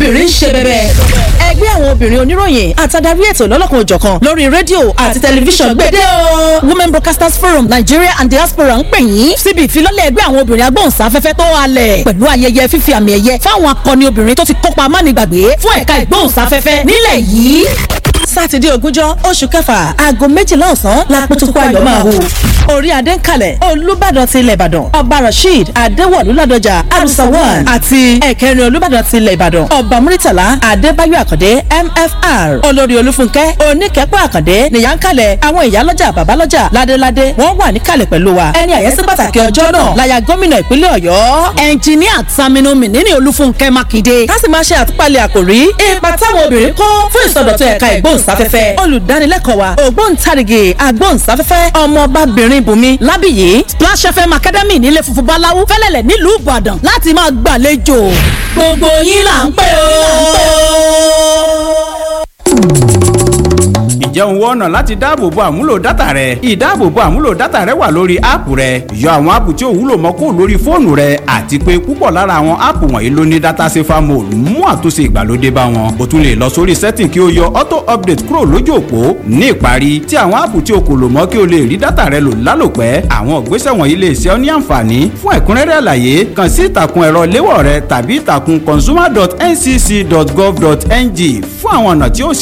obìnrin ń ṣe bẹ̀bẹ̀. ẹgbẹ́ àwọn obìnrin oníròyìn àtàdarí ètò lọ́lọ́kan òjọ̀kan lórí rédíò àti tẹlifíṣàn gbédè o. women broadcasters forum nigeria and diaspora ń pè yín síbi ìfilọ́lẹ̀ ẹgbẹ́ àwọn obìnrin agbóhùnsáfẹ́fẹ́ tó halẹ̀ pẹ̀lú ayẹyẹ fífi àmì ẹ̀yẹ fáwọn akọni obìnrin tó ti kópa amánigbàgbé fún ẹ̀ka ìgbóhùnsáfẹ́fẹ́ nílẹ̀ yìí sátidé ogúnjọ́ oṣù kẹfà aago méjìlá ọ̀sán lápótókó ayọ̀ máa hù. orí adé ń kalẹ̀ olùbàdàn ti ilẹ̀ ìbàdàn ọba rasheed adéwọ̀lú ládọjà arusawan àti ẹ̀kẹrin olùbàdàn ti ilẹ̀ ìbàdàn ọba muritala adébáyọ̀ àkàndé mfr olórí olúfúnkẹ́ oníkẹ́pọ̀ àkàndé nìyà ń kalẹ̀ àwọn ìyálọ́jà bàbálọ́jà ládéládé wọ́n wà níkàlẹ̀ pẹ̀lú wa ẹni àyẹ́sí pàtàkì ọjọ́ náà láya gómìnà ìpínlẹ̀ ọ̀yọ́ ẹnjìníà Saminu Mínínì olúfúnkẹ́ mákindé ká sì máa ṣe àtúpalẹ̀ àkòrí ipa táwọn obìnrin kó fún ìsọdọ̀tun ẹ̀ka ìgbóhùnsáfẹ́fẹ́ olùdánilẹ́kọ̀ọ́ wa ògbóǹtarìgì agbóhùnsáfẹ́fẹ́ ọmọbabìnrin bùnmi lábìyí Splash FM Academy nílé funfun báláwú fẹ́lẹ́lẹ̀ nílùú Ìbàdàn láti máa gbàlejò gbogbo yín là ń pè ó ǹjẹ́ òun wọ́n ọ̀nà láti dáàbòbo àmúlò dátà rẹ ìdáàbòbo àmúlò dátà rẹ wà lórí áàpù rẹ yọ àwọn áàpù tí ò wúlò mọ́ kó lórí fóònù rẹ àti pé púpọ̀ lára àwọn áàpù wọ̀nyí ló ní dátà safer mode mú àtúnṣe ìgbàlódé bá wọn o tún lè lọ sórí setting kí o yọ auto update kúrò lójú òpó ní ìparí tí àwọn áàpù tí o kò lò mọ́ kí o lè rí dátà rẹ lò lálòpẹ́ àwọn ìgbésẹ̀ wọ̀nyí lè ṣe ọ́ ní àǹfààní fún ẹ̀kúnrẹ́rẹ́ àlàyé kàn sí ìtàkùn ẹ̀rọ léwọ̀ rẹ tàbí ìtàkùn consumer.ncc.gov.ng fún àwọn ọ̀nà tí ó